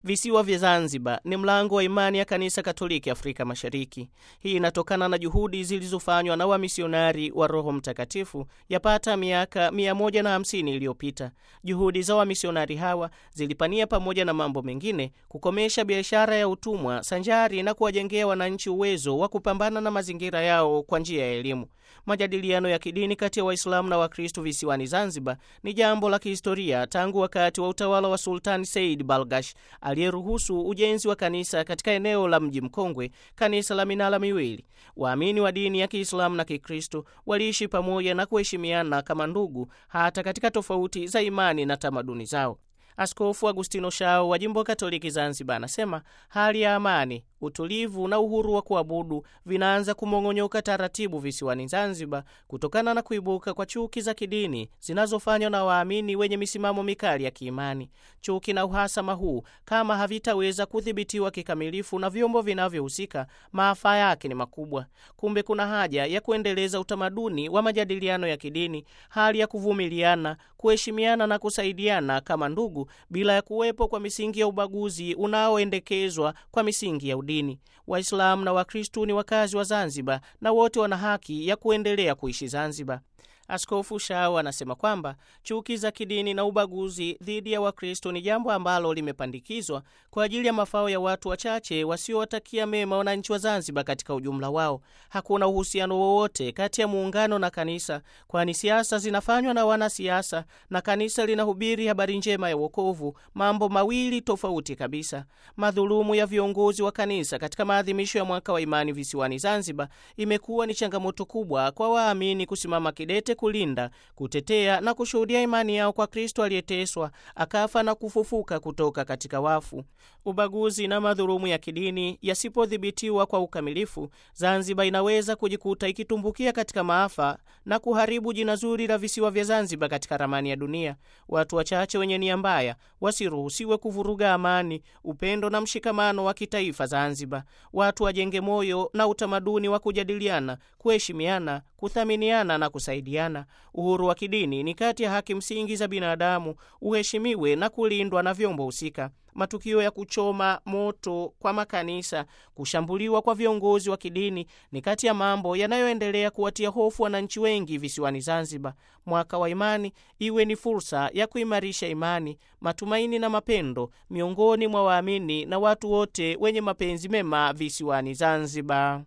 Visiwa vya Zanzibar ni mlango wa imani ya Kanisa Katoliki Afrika Mashariki. Hii inatokana na juhudi zilizofanywa na wamisionari wa Roho Mtakatifu yapata miaka 150 iliyopita. Juhudi za wamisionari hawa zilipania, pamoja na mambo mengine, kukomesha biashara ya utumwa sanjari na kuwajengea wananchi uwezo wa kupambana na mazingira yao kwa njia ya elimu. Majadiliano ya kidini kati ya Waislamu na Wakristo visiwani Zanzibar ni jambo la kihistoria tangu wakati wa utawala wa Sultani Said Balgash aliyeruhusu ujenzi wa kanisa katika eneo la mji mkongwe, kanisa la minara miwili. Waamini wa dini ya Kiislamu na Kikristo waliishi pamoja na kuheshimiana kama ndugu, hata katika tofauti za imani na tamaduni zao. Askofu Agustino Shao wa jimbo Katoliki Zanzibar anasema hali ya amani, utulivu na uhuru wa kuabudu vinaanza kumong'onyoka taratibu visiwani Zanzibar kutokana na kuibuka kwa chuki za kidini zinazofanywa na waamini wenye misimamo mikali ya kiimani. Chuki na uhasama huu kama havitaweza kudhibitiwa kikamilifu na vyombo vinavyohusika, maafa yake ni makubwa. Kumbe kuna haja ya kuendeleza utamaduni wa majadiliano ya kidini, hali ya kuvumiliana, kuheshimiana na kusaidiana kama ndugu, bila ya kuwepo kwa misingi ya ubaguzi unaoendekezwa kwa misingi ya udini. Waislamu na Wakristu ni wakazi wa Zanzibar na wote wana haki ya kuendelea kuishi Zanzibar. Askofu Shao anasema kwamba chuki za kidini na ubaguzi dhidi ya Wakristo ni jambo ambalo limepandikizwa kwa ajili ya mafao ya watu wachache wasiowatakia mema wananchi wa Zanzibar katika ujumla wao. Hakuna uhusiano wowote kati ya muungano na kanisa, kwani siasa zinafanywa na wanasiasa na kanisa linahubiri habari njema ya wokovu, mambo mawili tofauti kabisa. Madhulumu ya viongozi wa kanisa katika maadhimisho ya mwaka wa imani visiwani Zanzibar imekuwa ni changamoto kubwa kwa waamini kusimama kidete kulinda, kutetea na kushuhudia imani yao kwa Kristo aliyeteswa akafa na kufufuka kutoka katika wafu. Ubaguzi na madhulumu ya kidini yasipodhibitiwa kwa ukamilifu, Zanzibar inaweza kujikuta ikitumbukia katika maafa na kuharibu jina zuri la visiwa vya Zanzibar katika ramani ya dunia. Watu wachache wenye nia mbaya wasiruhusiwe kuvuruga amani, upendo na mshikamano wa kitaifa Zanzibar. Watu wajenge moyo na utamaduni wa kujadiliana, kuheshimiana, kuthaminiana na kusaidiana. Uhuru wa kidini ni kati ya haki msingi za binadamu, uheshimiwe na kulindwa na vyombo husika. Matukio ya kuchoma moto kwa makanisa, kushambuliwa kwa viongozi wa kidini ni kati ya mambo yanayoendelea kuwatia hofu wananchi wengi visiwani Zanzibar. Mwaka wa imani iwe ni fursa ya kuimarisha imani, matumaini na mapendo miongoni mwa waamini na watu wote wenye mapenzi mema visiwani Zanzibar.